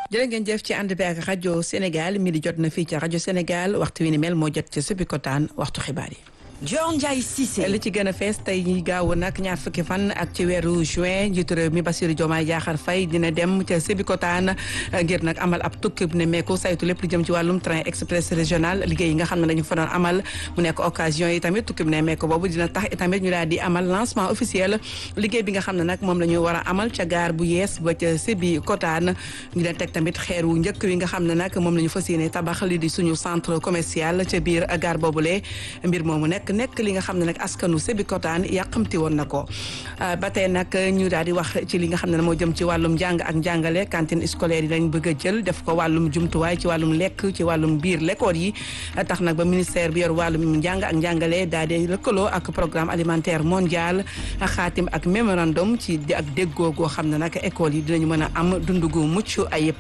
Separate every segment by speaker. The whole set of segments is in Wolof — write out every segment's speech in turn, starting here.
Speaker 1: jërë ngeen jëf ci ànd bi ak rajo Sénégal mi di jot na fii ci rajo Sénégal waxtu wi ni mel moo jot ci Sébikotane waxtu xibaar yi.
Speaker 2: Dior Ndiaye Cissé.
Speaker 1: li ci gën a fees tey ñi gaaw nag ñaar fukki fan ak ci weeru juin njiitu réew mi Bassirou Diomaye Diakhar Faye dina dem ca Sébikotane ngir nag amal ab tukki ne meeku saytu lépp lu jëm ci wàllum train express régional liggéey yi nga xam ne dañu fa doon amal mu nekk occasion yi tamit tukki ne meeku boobu dina tax itamit ñu daal di amal lancement officiel liggéey bi nga xam ne nag moom la ñu war a amal ca gaar bu yees ba ca Sébikotane ñu leen teg tamit xeer wu njëkk wi nga xam ne nag moom la ñu fas yéene tabax li di suñu centre commercial ca biir gaar boobule mbir moomu nekk nekk li nga xam ne nag askanu Sébikotane yàqamti woon na ko ba tey nag ñu daal di wax ci li nga xam ne moo jëm ci wàllum njàng ak njàngale cantine scolaire yi dañ bëgg a jël def ko wàllum jumtuwaay ci wàllum lekk ci wàllum biir l'école yi tax nag ba ministère bi yor wàllum njàng ak njàngale daal di lëkkaloo ak programme alimentaire mondial xaatim ak mémorandum ci ak déggoo goo xam ne nag école yi dinañu mën a am dund gu mucc ayib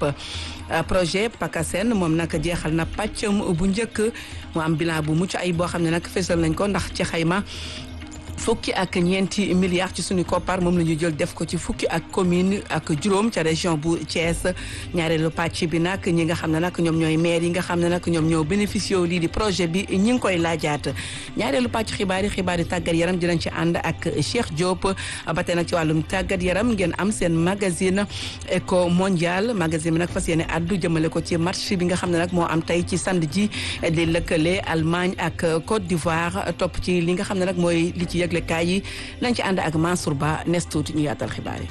Speaker 1: projet PACASEN moom nag jeexal na pàccam bu njëkk mu am bilan bu mucc ayib boo xam ne nag fésal nañ ko ndax ci xayma fukki ak ñeenti milliards ci suñu koppar moom la ñu jël def ko ci fukki ak commune ak juróom ca région bu Thiès ñaareelu pàcc bi nag ñi nga xam ne nag ñoom ñooy maire yi nga xam ne nag ñoom ñoo bénéficié wu lii di projet bi ñi ngi koy laajaat ñaareelu pàcc xibaar yi xibaar yi tàggat yaram dinañ ci ànd ak Cheikh Diop ba tey nag ci wàllum tàggat yaram ngeen am seen magazine éco mondial magazine bi nag fas yéene addu jëmale ko ci match bi nga xam ne nag moo am tey ci samedi ji di lëkkale Allemagne ak Côte d'Ivoire topp ci li nga xam ne nag mooy li ci yëgle kaay yi nañ ci ànd ak Mansour Ba nes tuuti ñu yaatal xibaar yi.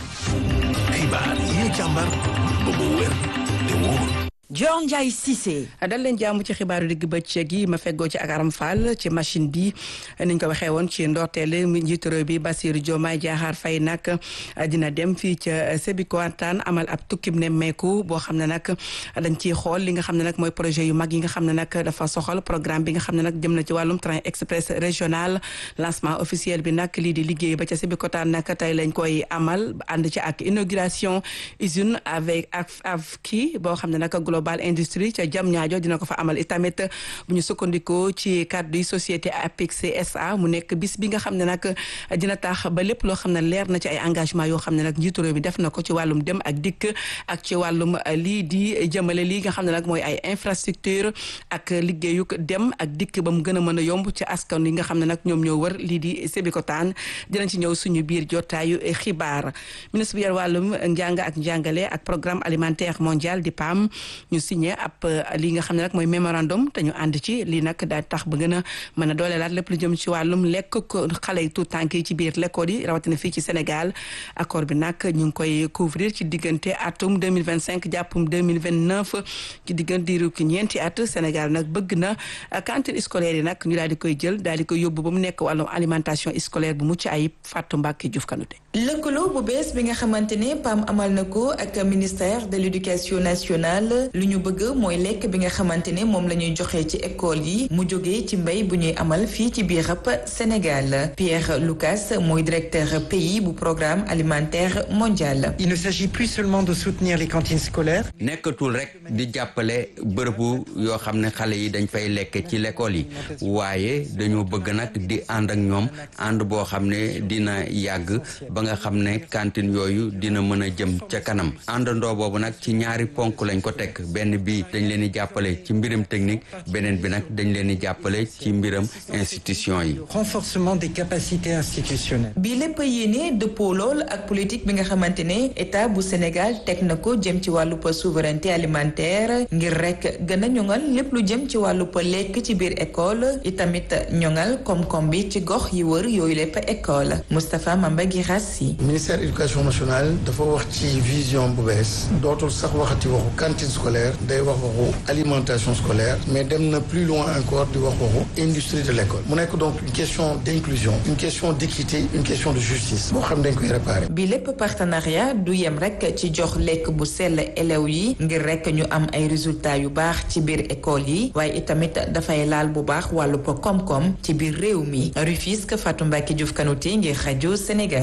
Speaker 3: xibaar yi ñu càmbar ba mu wér te wóor.
Speaker 2: Dior Ndiaye Cissé.
Speaker 1: dal leen jàmm ci xibaaru digg bëccëg yi ma feggoo ci ak Aram Fall ci machine bi niñ ko waxee woon ci ndorteel njiitu réew bi Bassirou Diomaye Diakhar Faye nag dina dem fii ca Sébikotane amal ab tukkib nemmeeku boo xam ne nag dañ ciy xool li nga xam ne nag mooy projet yu mag yi nga xam ne nag dafa soxal programme bi nga xam ne nag jëm na ci wàllum train express régional lancement officiel bi nag lii di liggéey ba ca Sébikotane nag tey lañ koy amal ànd ci ak inauguration usine avec ak kii boo xam ne nag global industrie ca jam ñaajo dina ko fa amal itamit bu ñu sukkandikoo ci kàddu yi société APEX SA mu nekk bis bi nga xam ne nag dina tax ba lépp loo xam ne leer na ci ay engagement yoo xam ne nag njiitu réew mi def na ko ci wàllum dem ak dikk ak ci wàllum lii di jëmale lii nga xam ne nag mooy ay infrastructure ak liggéeyu dem ak dikk ba mu gën a mën a yomb ci askan yi nga xam ne nag ñoom ñoo wër lii di Sébikotane dinañ ci ñëw suñu biir jotaayu xibaar ministre bi yor wàllum njàng ak njàngale ak programme alimentaire mondial di PAM ñu signé ab li nga xam ne nag mooy mémorandum te ñu ànd ci lii nag daal tax ba gën a mën a dooleelaat lépp lu jëm ci wàllum lekk ko xale yi tout tànk yi ci biir l'école yi rawatina fii ci Sénégal accord bi nag ñu ngi koy couvrir ci diggante atum 2025 jàppum 2029 ci diggante diiru ki ñeenti at Sénégal nag bëgg na cantine scolaire yi nag ñu daal di koy jël daal di koy yóbbu ba mu nekk wàllum alimentation scolaire bu mucc ayib Fatou Mbacke Diouf Kanouté
Speaker 4: lëkkaloo bu bees bi nga xamante ne PAM amal na ko ak ministère de l'éducation nationale lu ñu bëgg mooy lekk bi nga xamante ne moom la ñuy joxe ci école yi mu jógee ci mbay bu ñuy amal fii ci biir Sénégal Pierre Lucas mooy directeur pays bu programme alimentaire mondial.
Speaker 5: Il ne s'agit plus seulement de soutenir les cantines scolaires.
Speaker 6: nekkatul rek di jàppale bërëbu yoo xam ne xale yi dañ fay lekk ci l'école yi waaye dañoo bëgg nag di ànd ak ñoom ànd boo xam ne dina yàgg ba nga xam ne cantine yooyu dina mën a jëm ca kanam àndandoo boobu nag ci ñaari ponk lañ ko teg benn bi dañ leen di jàppale ci mbiram technique beneen bi nag dañ leen di jàppale ci mbiram institution yi.
Speaker 5: renforcement des capacités institutionnelles.
Speaker 4: bi lépp yéene dëppoo lool ak politique bi nga xamante ne état bu Sénégal teg na ko jëm ci wàllu souveraineté alimentaire ngir rek gën a ñoŋal lépp lu jëm ci wàllu lekk ci biir école itamit ñoŋal koom-koom bi ci gox yi wër yooyu lépp école Moustapha Mamba Guirassi.
Speaker 7: ministère éducation nationale dafa wax ci vision bu bees dootul sax waxati waxu cantine scolaire day wax waxu alimentation scolaire mais dem na plus loin encore di wax waxu industrie de l'école mu nekk donc une question d'inclusion une question d'équité une question de justice boo xam dañ koy réparer.
Speaker 4: bi lépp partenariat du yem rek ci jox lekk bu sell élèves yi ngir rek ñu am ay résultats yu baax ci biir école yi waaye itamit dafay laal bu baax wàllu po koom-koom ci biir réew mi Rufisque Fatou Mbacke Diouf Kanouté ngir rajo Sénégal.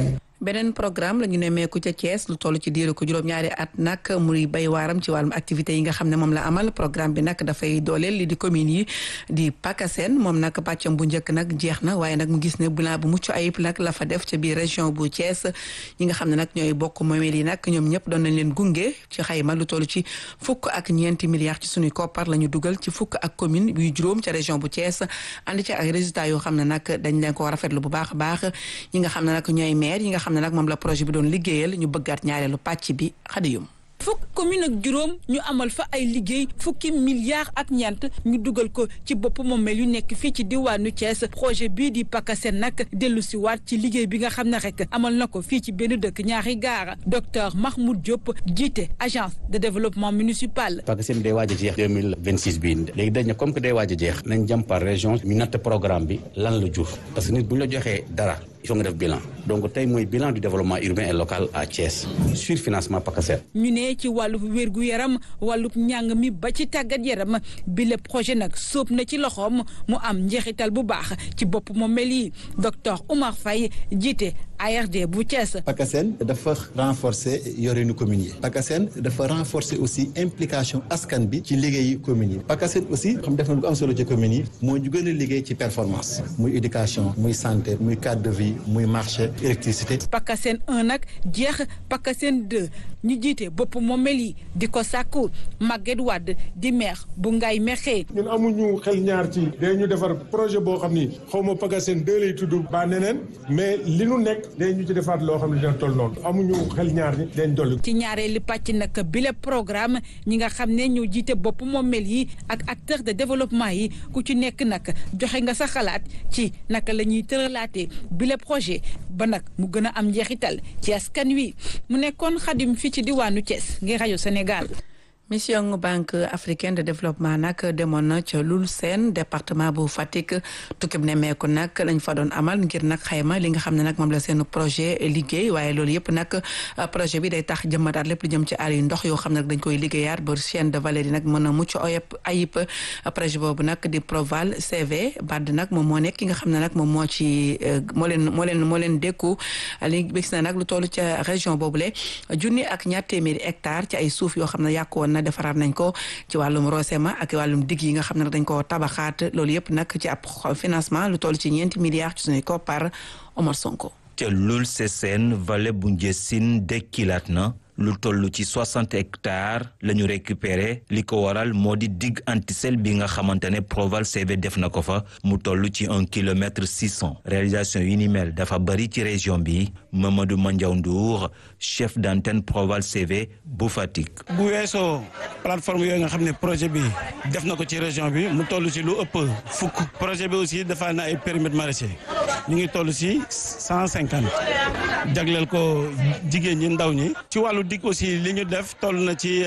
Speaker 1: beneen programme la ñu nemmeeku ca Thiès lu toll ci diiru ko juróom-ñaari at nag muy bay waaram ci wàllum activité yi nga xam ne moom la amal programme bi nag dafay dooleel li di communes yi di PACASEN moom nag pàccam bu njëkk nag jeex na waaye nag mu gis ne bilan bu mucc ayib nag la fa def ca biir région bu Thiès ñi nga xam ne nag ñooy bokk moomeel yi nag ñoom ñëpp doon nañ leen gunge ci xayma lu toll ci fukk ak ñeenti milliards ci suñuy koppar la ñu dugal ci fukk ak commune yu juróom ca région bu Thiès ànd ci ak résultats yoo xam ne nag dañ leen ko rafetlu bu baax a baax ñi nga xam ne nag ñooy maire yi nga xam ne nag moom la projet bi doon liggéeyal ñu bëggaat ñaareelu pàcc bi xadiyum
Speaker 2: fukk commune ak juróom ñu amal fa ay liggéey fukki milliards ak ñeent ñu dugal ko ci bopp moomeel yu nekk fii ci diwaanu Thiès projet bii di PACASEN nag dellu si waat ci liggéey bi nga xam ne rek amal na ko fii ci benn dëkk ñaari gaara docteur Mahmoud Diop jiite agence de développement municipal.
Speaker 8: PACASEN day waaj a jeex deux mille vingt six bii léegi dañ ne comme que day waaj a jeex nañ jëm par région ñu natt programme bi lan la jur parce que nit bu ñu la joxee dara. il faut nga def bilan donc tey mooy bilan du développement urbain et local à Thiès sur financement PACASEN.
Speaker 2: ñu ne ci wàllu wérgu yaram wàllu njàng mi ba ci tàggat yaram bi le projet nag sóob na ci loxoom mu am njeexital bu baax ci bopp moom mel yi docteur Oumar Faye jiite ARD bu Thiès.
Speaker 9: PACASEN dafa renforcer yorinu communes yi. PACASEN dafa renforcer aussi implication askan bi ci liggéeyu communes yi. PACASEN aussi xam def na lu ko am solo ci communes yi moo ñu gën a liggéey ci performance muy éducation muy santé muy cadre de vie. muy marché électricité.
Speaker 2: PACASEN 1 nag jeex PACASEN 2 ñu jiite bopp moomel yi di ko sàkku Maguette Wade di maire bu Ngaye Mékhé.
Speaker 10: ñun amuñu xel ñaar ci day ñu defar projet boo xam ni xaw ma PACASEN 2 lay tudd ba neneen mais li nu nekk day ñu ci defaat loo xam ne dina toll noonu amuñu xel ñaar ñi dañ dolli.
Speaker 2: ci ñaareelu pàcc nag bile programme ñi nga xam ne ñoo jiite bopp moomel yi ak acteur de développement yi ku ci nekk nag joxe nga sa xalaat ci naka la ñuy tëralaatee bile projet ba nag mu gën a am njeexital ci askan wi mu nekkoon xadim fii ci diwaanu Thiès ngir rajo Sénégal.
Speaker 1: mission banque africaine de développement nag demoon na ca Loul Sène département bu Fatick tukkib nemmeeku nag lañ fa doon amal ngir nag xayma li nga xam ne nag moom la seen projet liggéey waaye loolu yëpp nag projet bi day tax jëmmataat lépp lu jëm ci aar yu ndox yoo xam ne nag dañ koy liggéeyaat ba chaîne de valeur yi nag mën a mucc oyop ayib projet boobu nag di Proval CV BAD nag moom moo nekk ki nga xam ne nag moom moo ci moo leen moo leen moo leen dékku li gis na nag lu toll ca région boobule junni ak ñaar téeméeri hectare ci ay suuf yoo xam ne yàqu woon na defaraat nañ ko ci wàllum Rosema ak wàllum digg yi nga xam ne nag dañ ko tabaxaat loolu yëpp nag ci ab financement lu toll ci ñeenti milliards ci suñuy koppar Omar Sonko.
Speaker 11: ca Loul Sessène vallée bu Ndiessine dekkilaat na lu toll ci soixante hectares la ñu récupéré li ko waral moo di digue antisel bi nga xamante ne Proval CV def na ko fa mu toll ci un kilomètre six cent réalisation yu ni mel dafa bëri ci région bi Mamadou Mandiaw Ndour chef d'antenne Proval CV bu Fatick.
Speaker 12: bu weesoo plateforme yooyu nga xam ne projet bi def na ko ci région bi mu toll ci lu ëpp fukk projet bi aussi dafa na ay périmètres maraîchers ñu ngi toll ci cent cinquante jagleel ko jigéen ñi ndaw ñi ci wàllu dig aussi li ñu def toll na ci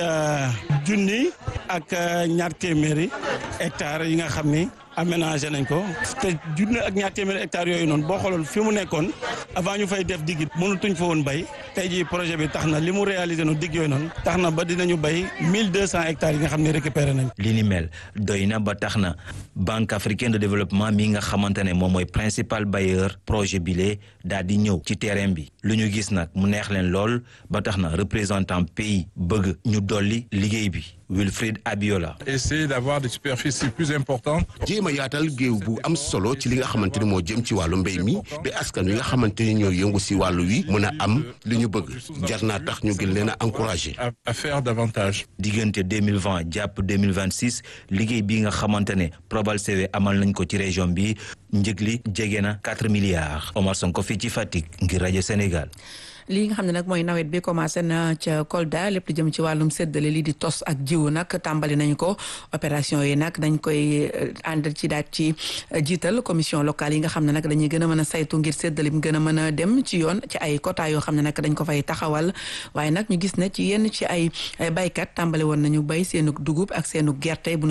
Speaker 12: junni ak ñaar téeméeri hectares yi nga xam ni aménagé nañ ko te junni ak ñaar téeméeri hectares yooyu noonu boo xooloon fi mu nekkoon avant ñu fay def digg mënutuñ fa woon bay tey jii projet bi tax na li mu réalisé no digg yooyu noonu tax na ba dinañu bay mille deux cent hectares yi nga xam ne récupéré nañ
Speaker 11: li ni mel doy na ba tax na banque africaine de développement mi nga xamante ne moom mooy principal bailleur projet bile daal di ñëw ci terrain bi lu ñu gis nag mu neex leen lool ba tax na représentant pays bëgg ñu dolli liggéey bi Wilfried Abiola.
Speaker 13: essayer d'avoir des superficies plus importantes.
Speaker 3: jéem a yaatal géew bu am solo ci li nga xamante ni moo jëm ci wàllu mbéy mi ba askan wi nga xamante ni ñoo yëngu si wàllu wi mën a am li ñu bëgg jar naa tax ñu gën leen a encourager.
Speaker 13: à faire davantage.
Speaker 11: diggante deux mille vingt jàpp deux mille vingt six liggéey bi nga xamante ne Proval CV amal nañ ko ci région bi njëg li jege na quatre milliards Omar Sonko fii ci Fatick ngir rajo Sénégal.
Speaker 1: lii nga xam ne nag mooy nawet bi commencé na ca Kolda lépp lu jëm ci wàllum séddale lii di tos ak jiwu nag tàmbali nañ ko opération yi nag dañ koy ànd ci daat ci jiital commission locale yi nga xam ne nag dañuy gën a mën a saytu ngir séddale bi gën a mën a dem ci yoon ci ay quota yoo xam ne nag dañ ko fay taxawal waaye nag ñu gis ne ci yenn ci ay baykat tàmbali woon nañu bay seenu dugub ak seenu gerte bu